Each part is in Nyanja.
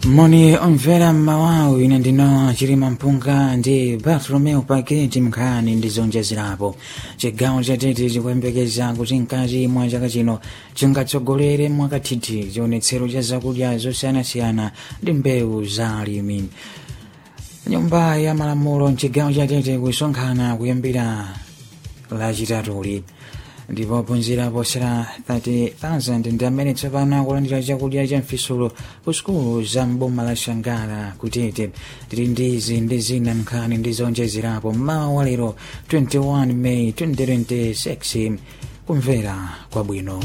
moni omvera mmawawu ine ndino chilima mpunga ndi bartolomeo paketi mnkhani ndi zonjezerapo chigawo chatete chikuyembekeza kuti mkati mwa chaka chino chingatsogolere mwakathithi chionetsero cha zakudya zosiyanasiyana ndi mbewu za alimi nyumba ya malamulo mchigawo chatete kusonkhana kuyambira lachitatuli ndipo ophunzira posera 30,000 ndi amene tsopano akulandira chakudya cha mfisulo ku sukulu za mboma la shangala kutete tili ndi izi ndi zina nkhani ndi zonjezerapo mmawa wa lero 21 may 2026 kumvera kwabwino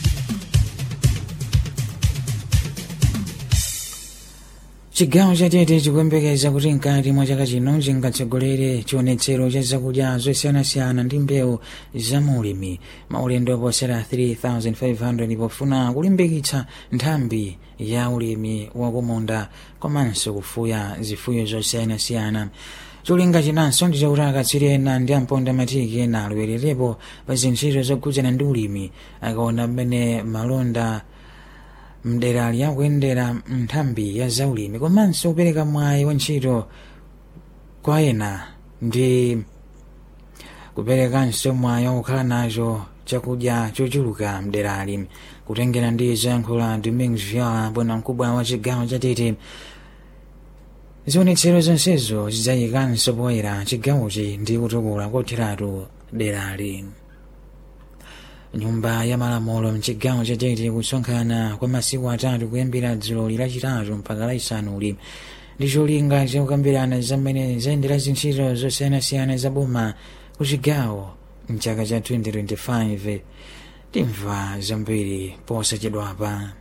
chigawo chatete chikuyembekeza kuti mkati mwa chaka chino chingatsogolere chionetsero cha zakudya zosiyanasiyana ndi mbewu zamulimi maulendo oposera 3500 pofuna kulimbikitsa nthambi ya ulimi wakumunda komanso kufuya zifuyo zosiyanasiyana cholinga chinanso ndi chakuti akatswiri ena ndi amponda matiki ena alowererepo pa zintchito zokhudzana ndi ulimi akaona mmene malonda mdera liyakuyendera nthambi ya zaulimi komanso kupereka mwayi wa ntchito kwa ena ndi kuperekanso mwayi wakukhala nacho chakudya chochuluka mderali kutengera ndi zoyankhula domingos viola bwanamkubwa wa chigawo chatete zionetsero zonsezo zidzayikanso poyera chigawochi ndi kutukula kotheratu derali nyumba ya malamulo mchigawo chatete kusonkhana kwa masiku atatu kuyambira dzulo lachitatu mpaka lachisanuli ndi cholinga chakukambirana zamene zayendera zintchito zosiyanasiyana za boma ku chigawo mchaka cha 2025 timva zambiri posachedwapa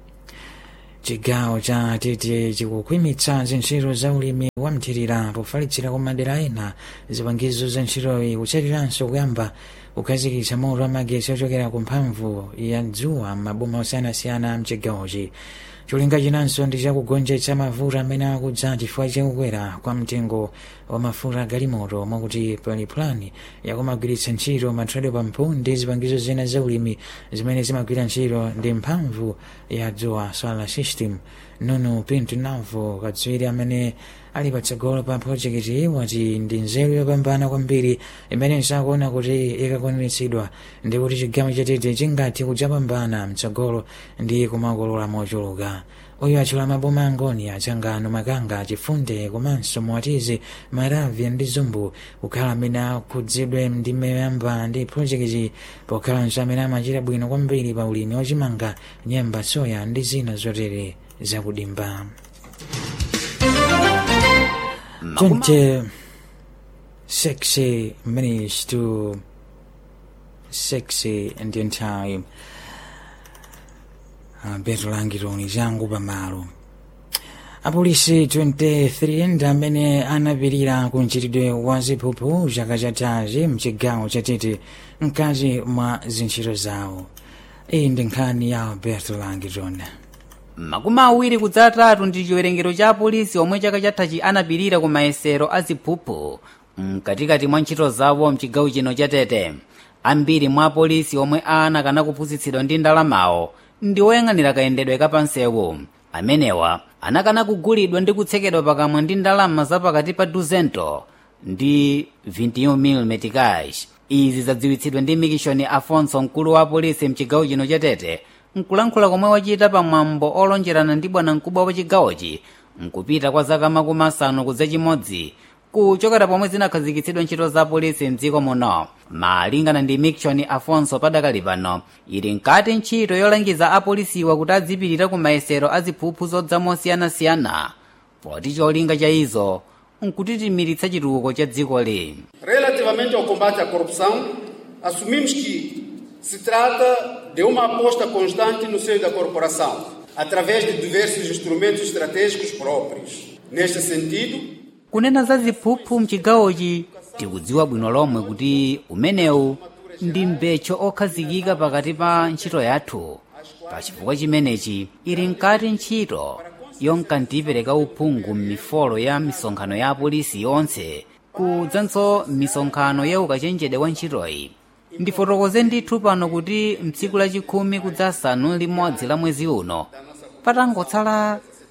chigawo cha tete chikukhwimitsa zintchito za ulimi wamthirira pofalitsira kwa madera ena zipangizo za ntchitoyi kutsatiranso kuyamba kukhazikitsa moto wamagetsi ochokera ku mphamvu ya dzuwa m'maboma osiyanasiyana mchigawochi cholinga chinanso ndi chakugonjetsa mavuto amene akudza chifukwa chakukwera kwa mtengo wa mafuta galimoto mwakuti pali plani yakumagwiritsa ntchito mathredo pampu ndi zipangizo zina za ulimi zimene zimagwira ntchito ndi mphamvu ya dzuwa solar system nuno pinto navo katswiri amene ali patsogolo pa projekiti wati ndi nzeru yopambana kwambiri imene sakuona kuti ikakwaniritsidwa ndi kuti chigawo chatete chingathe kudzapambana mtsogolo ndi kumakolola mochuluka uyu achula maboma angoni achangano makanga chifunde komanso mwatizi maravya ndi zumbu kukhala amene akhudzidwe ndi meyamba ndi projekiti pokhalanso amene amachita bwino kwambiri pa ulimi wachimanga nyemba soya ndi zina zotere zakudimba 26 minutes to 6 Indian time beto langitoni changu pamalo apolisi 23 ndi amene anapirira ku mchitidwe wa ziphuphu chaka chathachi mchigawo chatete mkati mwa zintchito zawo iyi ndi nkhani ya alberto langitoni makumi awiri kudzatatu ndi chiwerengero cha apolisi omwe chaka chathachi anapirira ku mayesero a ziphuphu mkatikati mwa ntchito zawo mchigawo chino chatete ambiri mwa apolisi omwe anakana kuphunzitsidwa ndi ndalamawo ndi oyang'anira kayendedwe kapansewu amenewa anakana kugulidwa ndi kutsekedwa pakamwa ndi ndalama zapakati pa 200 ndi 21 meticais izi zadziwitsidwa ndi mikishoni afonso mkulu wa apolisi mchigawo chino chatete nkulankhula komwe wachita pamwambo olonjerana ndi bwanamkubwa wa chigawochi nkupita kwa zaka makumi asanu kudza chimodzi kuchokera pomwe zinakhazikitsidwa ntchito za polisi mdziko muno malingana ndi mikshoni afonso padakali pano ili nkati ntchito yolangiza apolisiwa kuti adzipirira ku mayesero a ziphuphu zodza mosiyanasiyana poti cholinga cha izo nkutitimiritsa chitukuko cha dzikoli Relativamente ao combate à corrupção, assumimos que se trata de uma aposta constante no seio da corporação, através de diversos instrumentos estratégicos próprios. Neste sentido, kunena za ziphuphu mchigawochi tikudziwa bwino lomwe kuti umenewu ndi mbecho okhazikika pakati pa ntchito yathu pa chifukwa chimenechi ili nkati ntchito yonka ndipereka uphungu m'mifolo ya misonkhano ya apolisi yonse kudzanso misonkhano ya ukachenjede wa ntchitoyi ndifotokoze ndithu pano kuti mtsiku lachikhumi kudzasanu limodzi la mwezi uno patangotsala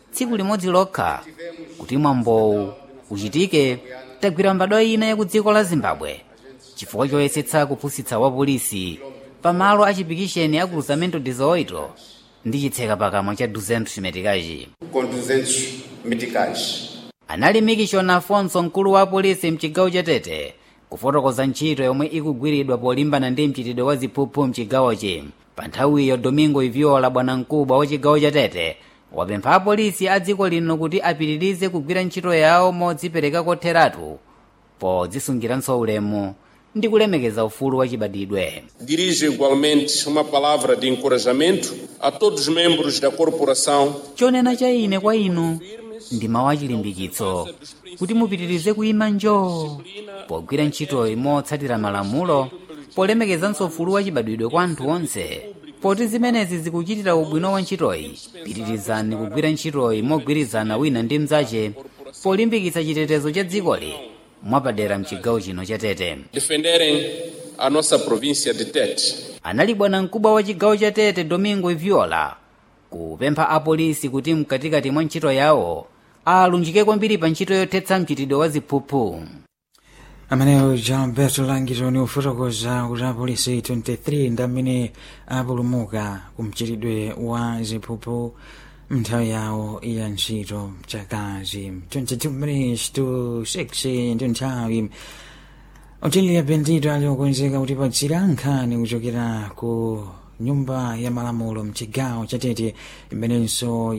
tsiku limodzi lokha kuti mwambowu uchitike tagwira mbadwa ina ya ku dziko la zimbabwe chifukwa choyesetsa kuphunzitsa wa polisi pamalo a chipikisheni a cruzamento 18 ndi chitseka pakamwa cha 200 metikachi com 200 meticais. anali mikishoni afonso mkulu wa polisi mchigawo cha tete kufotokoza ntchito yomwe ikugwiridwa polimbana ndi mchitidwe wa ziphuphu mchigawochi pa nthawiyo domingo iviola bwanamkubwa wa chigawo cha tete wapempha apolisi a dziko lino kuti apitirize kugwira ntchito yawo modzipereka kotheratu podzisungiranso ulemu ndi kulemekeza ufulu wa chibadidwe Dirijo igualmente uma palavra de encorajamento a todos os membros da corporação chonena cha ine kwa inu ndi mawu achilimbikitso kuti mupitirize kuyima njoo pogwira ntchitoyi motsatira malamulo polemekezanso ufulu wa chibadwidwe kwa anthu onse poti zimenezi zikuchitira ubwino wa ntchitoyi pitirizani kugwira ntchitoyi mogwirizana wina ndi mnzache polimbikitsa chitetezo cha dzikoli mwapadera mchigawo chino cha tete defenderem a nossa província de Tete. anali bwanamkubwa wa chigawo cha tete domingo iviola kupempha apolisi kuti mkatikati mwa ntchito yawo alunjike kwambiri pa ntchito yothetsa mchitidwe wa ziphuphu ameneyo Gilberto Langitoni ufotokoza kuti apolisi 23 ndi amene apulumuka ku mchitidwe wa ziphuphu mnthawi yawo ya ntchito chakazi 22 minutes to 6 ndi nthawi otiliya bendito ali okonzeka kuti patsira nkhani kuchokera ku nyumba ya malamulo mchigawo chatete imenenso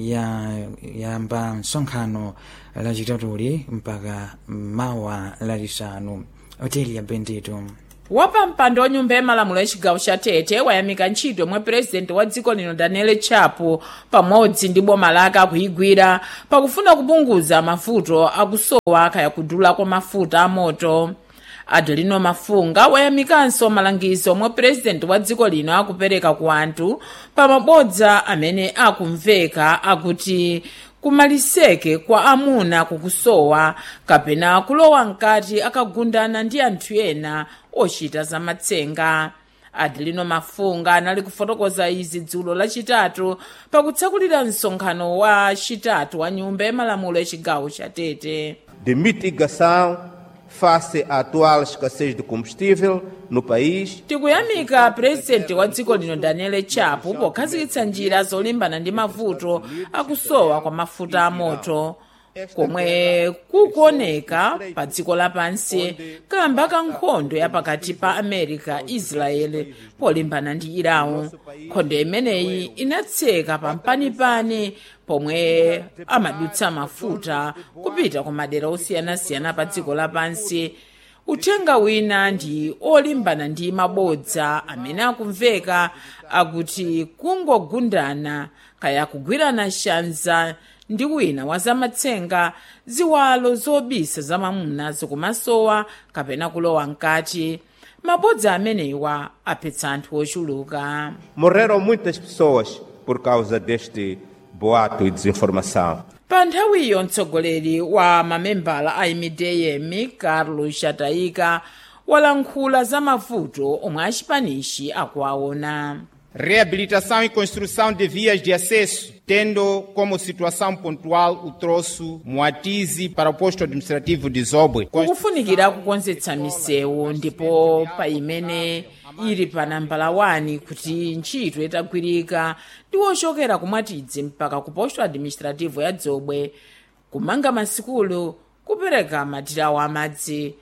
yayamba msonkhano lachitatuli mpaka mawa lachisanu otiliya bendito wapa mpando wa nyumba ya malamulo ya chigawo cha tete wayamika ntchito yomwe purezidenti wa dziko lino daniel chapo pamodzi ndi boma lake akuyigwira pakufuna kupunguza mavuto akusowa kaya kudula kwa mafuta amoto adelino mafunga wayamikanso malangizo omwe purezidenti wa dziko lino akupereka ku anthu pa mabodza amene akumveka akuti kumaliseke kwa amuna kukusowa kapena kulowa mkati akagundana ndi anthu ena ochita zamatsenga adelino mafunga anali kufotokoza izi dzulo lachitatu pakutsakulira msonkhano wa chitatu wa nyumba ya malamulo ya chigawo cha tete de mitigação face à atual escassez de combustível no país tikuyamika purezidenti wa dziko lino daniel chapo pokhazikitsa njira zolimbana ndi mavuto akusowa kwa mafuta amoto komwe kukuoneka pa dziko lapansi kamba ka nkhondo ya pakati pa america israel polimbana ndi irawu nkhondo imeneyi inatseka pampanipani pomwe amadutsa mafuta kupita ku madera osiyanasiyana pa dziko lapansi uthenga wina ndi olimbana ndi mabodza amene akumveka akuti kungogundana kaya kugwirana shanza ndi wina wa zamatsenga ziwalo zobisa zamamuna zikumasowa kapena kulowa mkati mabodza amenewa aphetsa anthu ochuluka morreram muitas pessoas por causa deste boato e desinformação pa nthawiyo mtsogoleri wa mamembala a imideyemi carlos chataika walankhula za mavuto omwe achipanishi akuwaona Reabilitação e construção de vias de acesso, tendo como situação pontual o troço Moatize para o posto administrativo de Zobwe. kukufunikira kukonzetsa misewu ndipo pa imene ili pa nambala 1 kuti ntchito itagwirika ndi wochokera kumwatidzi mpaka ku posto administrativo ya dzobwe kumanga masikulu kupereka matirawo amadzi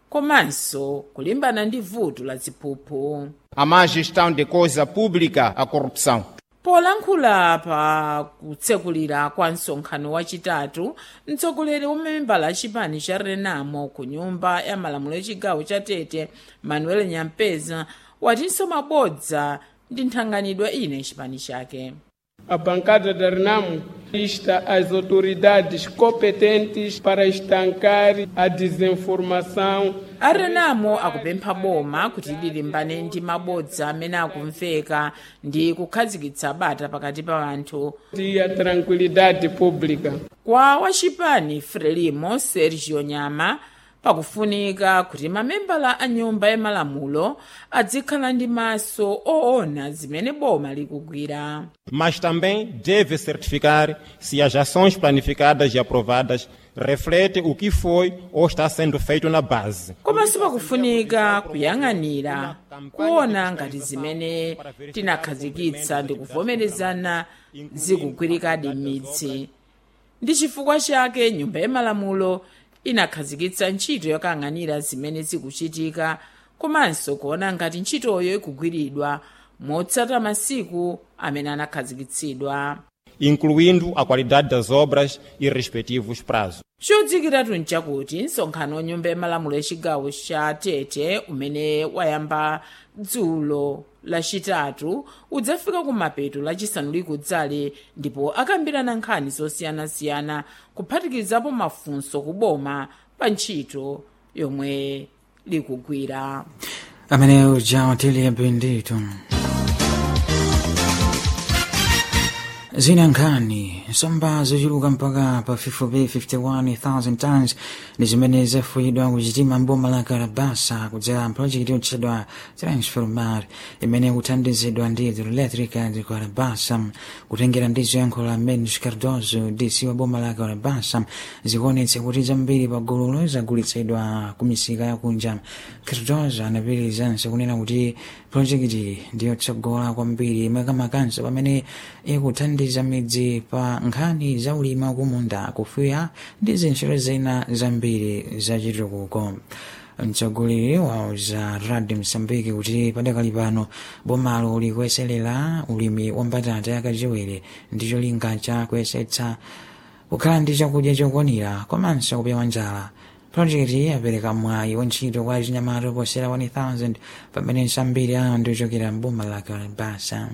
komanso kulimbana ndi vuto la ziphuphu A má gestão de coisa pública, a corrupção. polankhula pa kutsekulira kwa msonkhano wachitatu mtsogoleri wa mamembala achipani cha renamo ku nyumba ya malamulo yachigawo cha tete manuel nyampeza watinso mabodza ndi nthanganidwe ine chipani chake A bancada da RENAMO insta as autoridades competentes para estancar a desinformação arenamo akupempha boma kuti lilimbane ndi mabodza amene akumveka ndi kukhazikitsa bata pakati pa anthu e a tranquilidade pública. kwa wachipani frelimo sergio nyama pakufunika kuti mamembala a nyumba yamalamulo adzikhala ndi maso oona zimene boma likugwira mas também deve certificar se as ações planificadas e aprovadas refletem o que foi ou está sendo feito na base. komanso pakufunika kuyang'anira kuona ngati zimene tinakhazikitsa ndi kuvomerezana zikugwirikadi m'midzi ndi chifukwa chake nyumba yamalamulo inakhazikitsa ntchito yokayang'anira zimene zikuchitika komanso kuona ngati ntchitoyo ikugwiridwa motsata masiku amene anakhazikitsidwa incluindo a qualidade das obras e respectivos prazos. chodzikiratu nchakuti msonkhano nyumba yamalamulo yachigawo cha tete umene wayamba dzulo lachitatu udzafika kumapeto lachisanu likudzale ndipo akambirana nkhani zosiyanasiyana kuphatikizapo mafunso kuboma pa ntchito yomwe likugwira amene uja watili bendito zina nkhani nsomba zochuluka mpaka pa 51,000 tons ndi zimene zafuyidwa kuchitima mboma la karabasa kudzera mpulojekiti yotchedwa transformar imene kuthandizidwa ndi hidroelectrica di karabasa kutengera ndi ziyankho la menus cardozo dc wa boma la karabasa zikuonetsa kuti zambiri pa gululo zagulitsidwa ku misika yakunja cardozo anapirizanso kunena kuti pulojekiti ndiyotsogola kwambiri makamakanso pamene ikuthandiza midzi pa nkhani za ulimi wakumunda kufuya ndi zintchito zina zambiri zachitukuko mtsogoleri wa za radio msambiki kuti padakali pano bomalo likuyeserera ulimi wa mbatata yakachiwiri ndi cholinga cha kuyesetsa kukhala ndi chakudya chokwanira komanso kupewa njala projekti yapereka mwayi wa ntchito kwa chinyamata oposera 1000 pamene nsambiri ayo ndiochokera mboma la kalabasa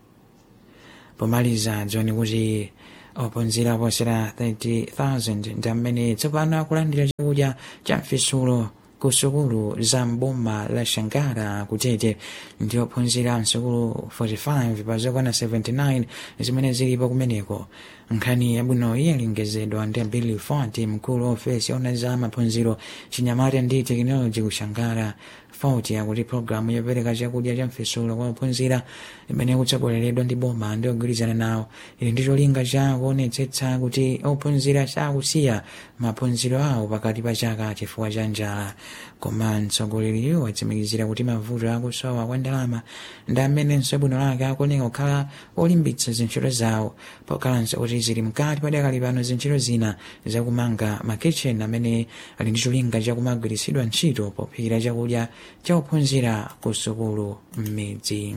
pomaliza dzoni kuti ophunzira oposera 30,000 ndi amene tsopano akulandira chakudya cha mfisulo ku sukulu za mboma la shangara kutete ndi ophunzira msukulu 45 pa zokwana 79 zimene zilipo kumeneko nkhani yabwinoyi yalengezedwa ndi billy fort mkulu wa ofesi ona za maphunziro chinyamata ndi tekinoloji kushangara fort yakuti programu yopereka chakudya cha mfisulo kwa ophunzira imene kutsogoleredwa ndi boma ndi ogwirizana nawo ili ndi cholinga cha kuonetsetsa kuti ophunzira sakusiya maphunziro awo pakati pa chaka chifukwa cha njala koma mtsogoleriyo watsimikizira kuti mavuto akusowa kwa ndalama ndi amenenso bwino lake akuoneka kukhala olimbitsa zintchito zawo pokhalanso kuti zili mkati padakali pano zintchito zina zakumanga makitchen amene ali ndi cholinga chakumagwiritsidwa ntchito pophikira chakudya cha ophunzira ku sukulu m'midzi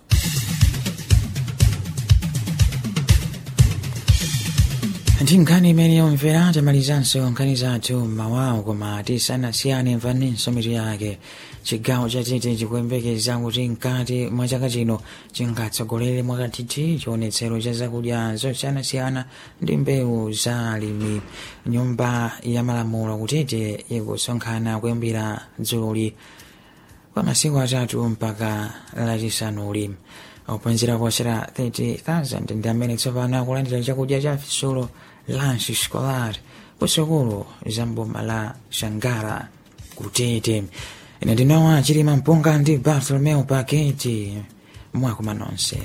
ndi nkhani imene yomvera tamalizanso nkhani zathu mmawawo koma tisanasiyane mvaninso mitu yake chigawo chatete chikuyembekeza kuti mkati mwa chaka chino chingatsogolere mwakathithi chionetsero cha zakudya zosiyanasiyana ndi mbewu za alimi nyumba ya malamulo kutete ikusonkhana kuyambira dzululi kwa masiku atatu mpaka lachisanu ulimi ophunzira oposera 30,000 ndi amene tsopano akulandira chakudya cha fisulo lunch scholar kusukulu za mboma la shangara kutete ine ndinowa chilima mpunga ndi bartolomeo paketi mwakuma nonse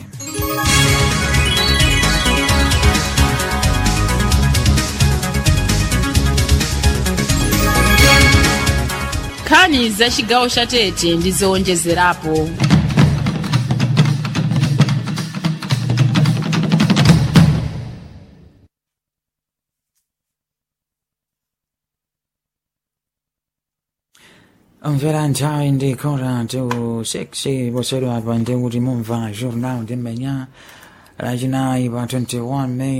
nkhani za chigawo cha tete ndi zowonjezerapo mvera nthawi ndi kora tu 6 posero apa ndi kuti mumva journal ndi mmenya lachinayi pa 21 may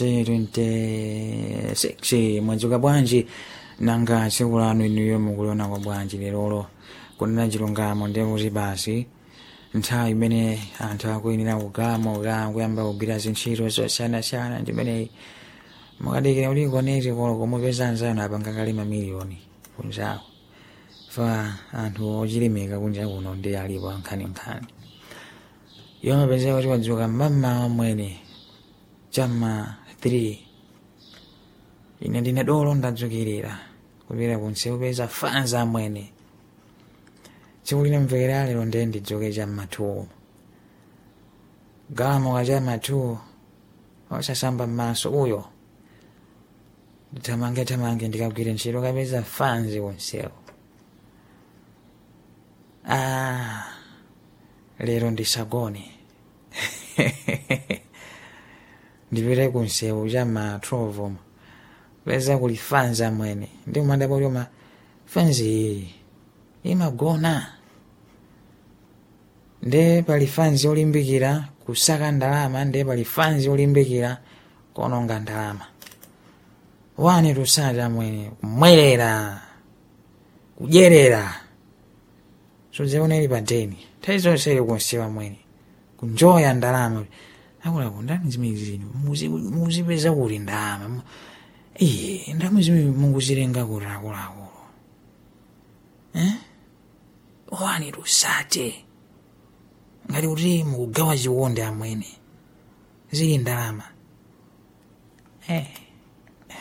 2026 mwadzuka bwanji nanga tsiku lanu inuyo mukuliona kwa bwanji lerolo kunena chilungamo ndi kuti basi nthawi imene anthu akuyenera kugamoka kuyamba kugwira zintchito zosiyanasiyana ndimeneyi mukadikira kuti koneti kolo komupeza anzanu apanga kale mamiliyoni kunjako fa anthu ochilimika kunja kuno ndi alipo nkhaninkhani yomapezeka kuti wadzuka mmamawa mwene chamma 3 ine ndine dolo ndadzukirira kupita kunsewu peza fanza amwene tsiku linamvekera lero ndiye ndidzoke cha mmatuwo galamoka cha matuwo osasamba m'maso uyo ndithamange thamange ndikagwire ntchito kapeza fanzi kunsewu ah, lero ndisagone ndipite kunsewu cha ma 12 ma peza kuli fanzi amwene ndi kumandapo lyoma fanzi iyi imagona nde pali fanzi olimbikira kusaka ndalama nde pali fanzi olimbikira kuononga ndalama wani tusati amwene kumwerera kudyerera sudzaona ili padeni nthawi zonse ili kunsewu amwene kunjoya ndalama akulapo ndani zimene zino muzipeza kuti ndalama iye ndalama zimene munguzilenga kuti akuluakulu eh? wani tusate ngati kuti mukugawa chikondi amwene zili ndalama eh.